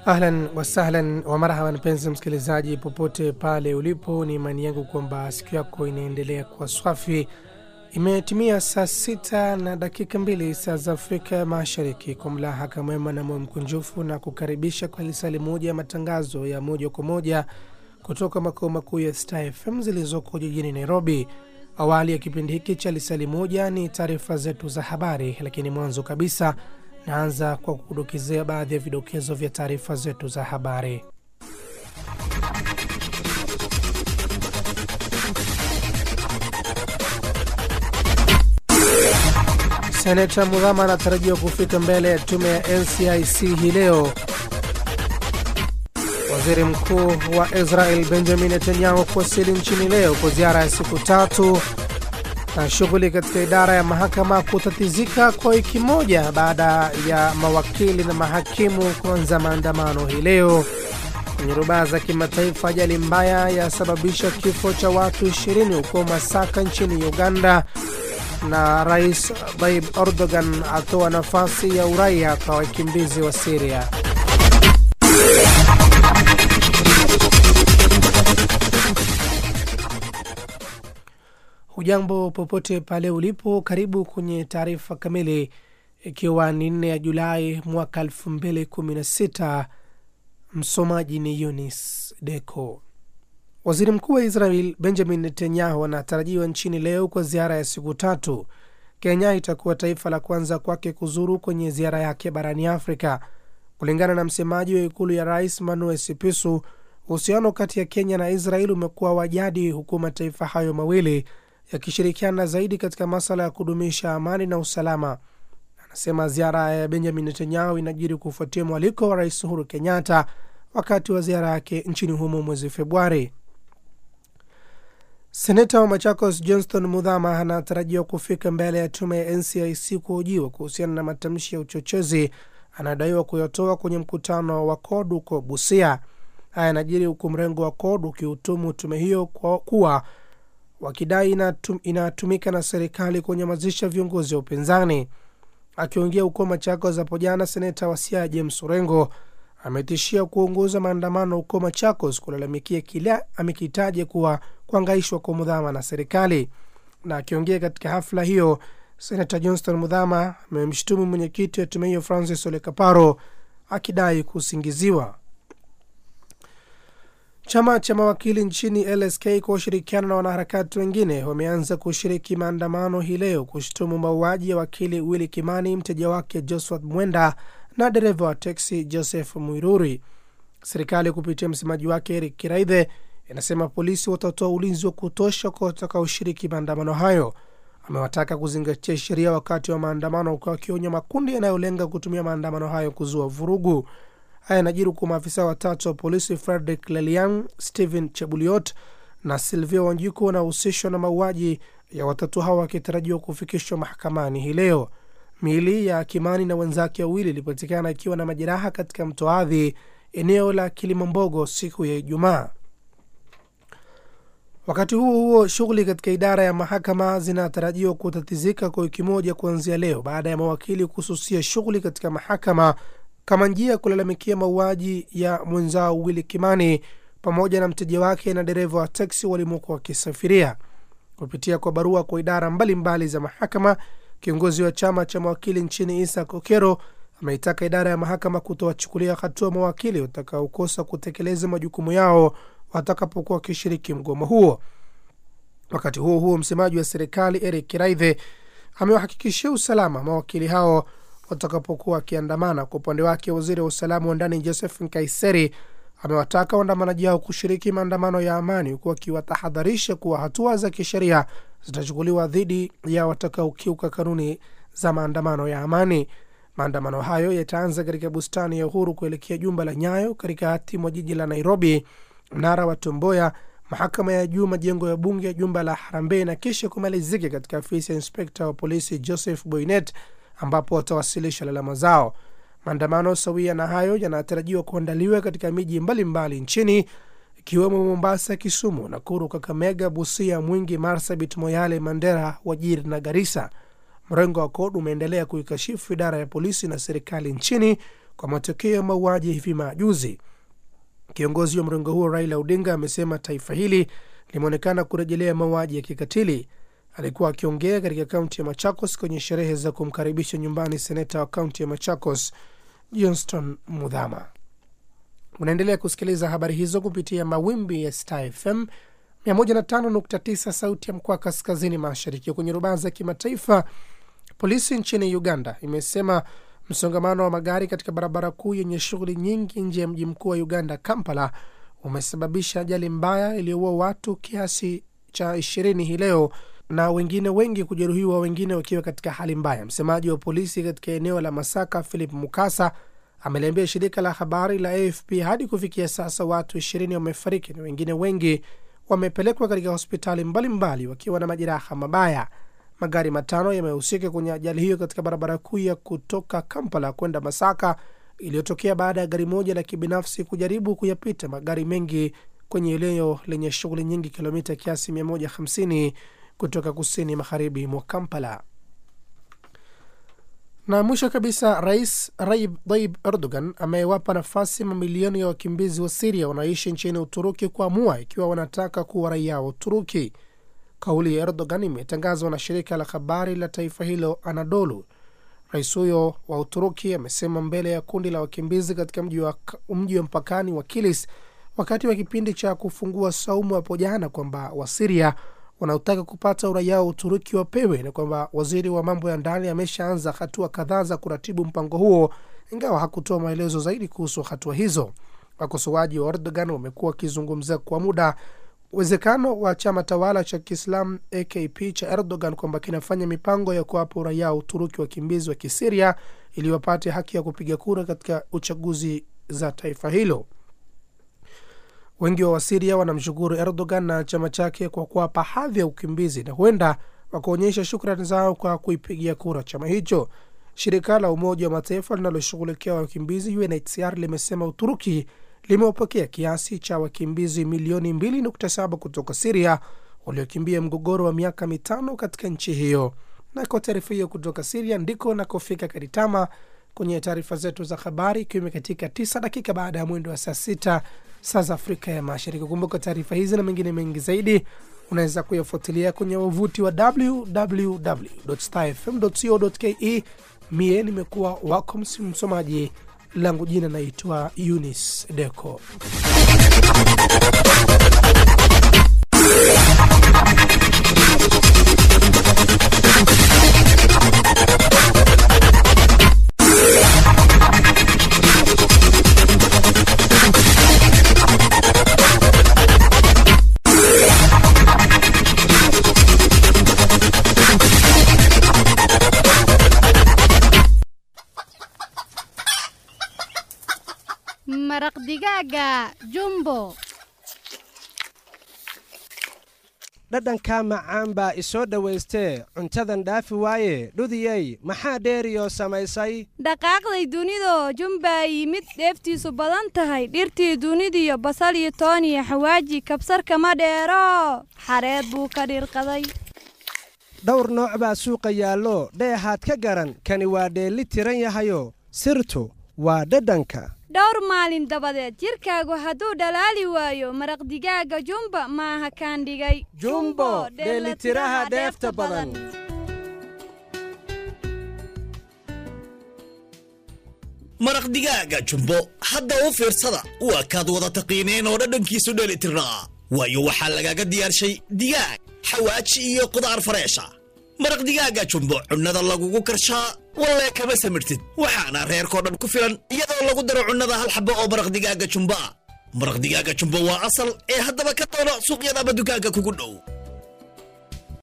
Ahlan wasahlan wa marhaba, mpenzi msikilizaji, popote pale ulipo, ni imani yangu kwamba siku yako inaendelea kuwa swafi. Imetimia saa sita na dakika mbili saa za Afrika Mashariki. Kwa mlahaka mwema na moyo mkunjufu na kukaribisha kwa lisali moja ya matangazo ya moja kwa moja kutoka makao makuu ya Star FM zilizoko jijini Nairobi. Awali ya kipindi hiki cha lisali moja ni taarifa zetu za habari, lakini mwanzo kabisa naanza kwa kukudokezea baadhi ya vidokezo vya taarifa zetu za habari. Seneta Mudhama anatarajiwa kufika mbele ya tume ya NCIC hii leo. Waziri mkuu wa Israel Benjamin Netanyahu kuwasili nchini leo kwa ziara ya siku tatu na shughuli katika idara ya mahakama kutatizika kwa wiki moja baada ya mawakili na mahakimu kuanza maandamano hii leo. Kwenye rubaa za kimataifa, ajali mbaya yasababisha kifo cha watu 20 huko Masaka nchini Uganda, na Rais Tayyip Erdogan atoa nafasi ya uraia kwa wakimbizi wa Siria. Hujambo popote pale ulipo, karibu kwenye taarifa kamili, ikiwa ni nne ya Julai mwaka elfu mbili kumi na sita. Msomaji ni Yunis Deko. Waziri mkuu wa Israel Benjamin Netanyahu anatarajiwa nchini leo kwa ziara ya siku tatu. Kenya itakuwa taifa la kwanza kwake kuzuru kwenye ziara yake barani Afrika. Kulingana na msemaji wa ikulu ya rais Manuel Sipisu, uhusiano kati ya Kenya na Israel umekuwa wa jadi, huku mataifa hayo mawili yakishirikiana zaidi katika masala ya kudumisha amani na usalama. Anasema ziara ya Benjamin Netanyahu inajiri kufuatia mwaliko wa rais Uhuru Kenyatta wakati wa ziara yake nchini humo mwezi Februari. Seneta wa Machakos Johnston Mudhama anatarajiwa kufika mbele ya tume ya NCIC kuhojiwa kuhusiana na matamshi ya uchochezi anadaiwa kuyatoa kwenye mkutano wa CORD huko Busia. Haya yanajiri huku mrengo wa CORD ukihutumu tume hiyo kwa kuwa wakidai inatum, inatumika na serikali kunyamazisha viongozi wa upinzani. Akiongea huko Machakos hapo jana, seneta wa Siaya James Orengo ametishia kuongoza maandamano huko Machakos kulalamikia kile amekitaja kuwa kuangaishwa kwa Mudhama na serikali. Na akiongea katika hafla hiyo, senata Johnston Mudhama amemshutumu mwenyekiti wa tume hiyo Francis Ole Kaparo akidai kusingiziwa. Chama cha mawakili nchini LSK kwa ushirikiano na wanaharakati wengine wameanza kushiriki maandamano hii leo kushutumu mauaji ya wakili Willy Kimani, mteja wake Josphat Mwenda na dereva wa teksi Joseph Mwiruri. Serikali kupitia msemaji wake Eric Kiraithe inasema polisi watatoa ulinzi wa kutosha kwa watakaoshiriki maandamano hayo. Amewataka kuzingatia sheria wakati wa maandamano, huku akionya makundi yanayolenga kutumia maandamano hayo kuzua vurugu. Haya yanajiri huku maafisa watatu wa polisi Frederick Lelian, Stephen Chebuliot na Silvia Wanjiku wanahusishwa na mauaji ya watatu hao wakitarajiwa kufikishwa mahakamani hii leo. Miili ya Kimani na wenzake wawili ilipatikana ikiwa na majeraha katika mto Adhi, eneo la Kilimambogo siku ya Ijumaa. Wakati huo huo, shughuli katika idara ya mahakama zinatarajiwa kutatizika kwa wiki moja kuanzia leo baada ya mawakili kususia shughuli katika mahakama kama njia ya kulalamikia mauaji ya mwenzao Willy Kimani pamoja na mteja wake na dereva wa teksi walimokuwa wakisafiria. Kupitia kwa barua kwa idara mbalimbali mbali za mahakama, kiongozi wa chama cha mawakili nchini Isa Kokero ameitaka idara ya mahakama kutowachukulia hatua mawakili watakaokosa kutekeleza majukumu yao watakapokuwa wakishiriki mgomo huo. Wakati huo huo, msemaji wa serikali Eric Kiraithe amewahakikishia usalama mawakili hao watakapokuwa wakiandamana. Kwa upande wake, waziri wa usalama wa ndani Joseph Nkaiseri amewataka waandamanaji hao kushiriki maandamano ya amani, huku akiwatahadharisha kuwa hatua za kisheria zitachukuliwa dhidi ya watakaokiuka kanuni za maandamano ya amani. Maandamano hayo yataanza katika bustani ya Uhuru kuelekea jumba la Nyayo katikati mwa jiji la Nairobi, mnara wa Tomboya, mahakama ya juu, majengo ya bunge, jumba la Harambee na kisha kumalizika katika afisi ya inspekta wa polisi Joseph Boynet ambapo watawasilisha lalama zao. Maandamano sawia na hayo yanatarajiwa kuandaliwa katika miji mbalimbali nchini ikiwemo Mombasa, Kisumu, Nakuru, Kakamega, Busia, Mwingi, Marsabit, Moyale, Mandera, Wajir na Garissa. Mrengo wa CORD umeendelea kuikashifu idara ya polisi na serikali nchini kwa matokeo ya mauaji hivi majuzi. Kiongozi wa mrengo huo Raila Odinga amesema taifa hili limeonekana kurejelea mauaji ya kikatili. Alikuwa akiongea katika kaunti ya Machakos kwenye sherehe za kumkaribisha nyumbani seneta wa kaunti ya Machakos Johnston Mudhama. Unaendelea kusikiliza habari hizo kupitia mawimbi ya Star FM 105.9 sauti ya mkoa kaskazini mashariki. Kwenye rubaa za kimataifa, polisi nchini Uganda imesema msongamano wa magari katika barabara kuu yenye shughuli nyingi nje ya mji mkuu wa Uganda, Kampala, umesababisha ajali mbaya iliyoua watu kiasi cha ishirini hii leo na wengine wengi kujeruhiwa, wengine wakiwa katika hali mbaya. Msemaji wa polisi katika eneo la Masaka, Philip Mukasa, ameliambia shirika la habari la AFP hadi kufikia sasa watu ishirini wamefariki na wengine wengi wamepelekwa katika hospitali mbalimbali mbali wakiwa na majeraha mabaya. Magari matano yamehusika kwenye ajali hiyo katika barabara kuu ya kutoka Kampala kwenda Masaka iliyotokea baada ya gari moja la kibinafsi kujaribu kuyapita magari mengi kwenye eneo lenye shughuli nyingi, kilomita kiasi 150 kutoka kusini magharibi mwa Kampala. Na mwisho kabisa, Rais Recep Tayyip Erdogan amewapa nafasi mamilioni ya wakimbizi wa Siria wanaoishi nchini Uturuki kuamua ikiwa wanataka kuwa raia wa Uturuki. Kauli ya Erdogan imetangazwa na shirika la habari la taifa hilo Anadolu. Rais huyo wa Uturuki amesema mbele ya kundi la wakimbizi katika mji wa, mji wa mpakani wa Kilis wakati wa kipindi cha kufungua saumu hapo jana kwamba Wasiria wanaotaka kupata uraia wa Uturuki wapewe na kwamba waziri wa mambo ya ndani ameshaanza hatua kadhaa za kuratibu mpango huo, ingawa hakutoa maelezo zaidi kuhusu hatua hizo. Wakosoaji wa Erdogan wamekuwa wakizungumzia kwa muda uwezekano wa chama tawala cha Kiislam AKP cha Erdogan kwamba kinafanya mipango ya kuwapa uraia wa Uturuki wakimbizi wa Kisiria ili wapate haki ya kupiga kura katika uchaguzi za taifa hilo. Wengi wa Wasiria wanamshukuru Erdogan na chama chake kwa kuwapa hadhi ya ukimbizi na huenda wakaonyesha shukrani zao kwa kuipigia kura chama hicho. Shirika la Umoja wa Mataifa linaloshughulikia wakimbizi UNHCR limesema Uturuki limewapokea kiasi cha wakimbizi milioni 2.7 kutoka Siria waliokimbia mgogoro wa miaka mitano katika nchi hiyo. Na kwa taarifa hiyo kutoka Siria ndiko nakofika Karitama kwenye taarifa zetu za habari, ikiwa imekatika tisa dakika baada ya mwendo wa saa sita saa za Afrika ya Mashariki. Kumbuka taarifa hizi na mengine mengi zaidi unaweza kuyafuatilia kwenye wavuti wa www.starfm.co.ke. Mie nimekuwa wako msomaji langu jina naitwa Eunice Deco. maraq digaaga jumbo dhadhanka macaan baa isoo dhowaystee cuntadan dhaafi waaye dhudiyey maxaa dheeriyoo samaysay dhaqaaqday dunido jumbaa yimid dheeftiisu badan tahay dhirtii dunidiyo basal iyo toon iyo xawaaji kabsar kama dheero xareed buu ka dhirqaday dhowr nooc baa suuqa yaallo dheehaad ka garan kani waa dheelli tiran yahayo sirtu waa dhadhanka dhowr maalin dabadeed jidhkaagu hadduu dhalaali waayo maraq digaaga jumba maaha kaan dhigay jumbo dheellitiraha dheefta badan maraq digaaga jumbo hadda u fiirsada waa kaad wada taqiineen oo dhadhankiisu dheelitirnaa waayo waxaa lagaga diyaarshay digaag xawaaji iyo qudaar fareesha maraq digaaga jumbo cunnada lagugu karshaa wallee kama samirtid waxaana reerkoo dhan ku filan iyadoo lagu daro cunnada hal xabo oo maraq digaaga jumbo ah maraq digaaga jumbo waa asal ee haddaba ka doono suuqyada ama dukaanka kugu dhow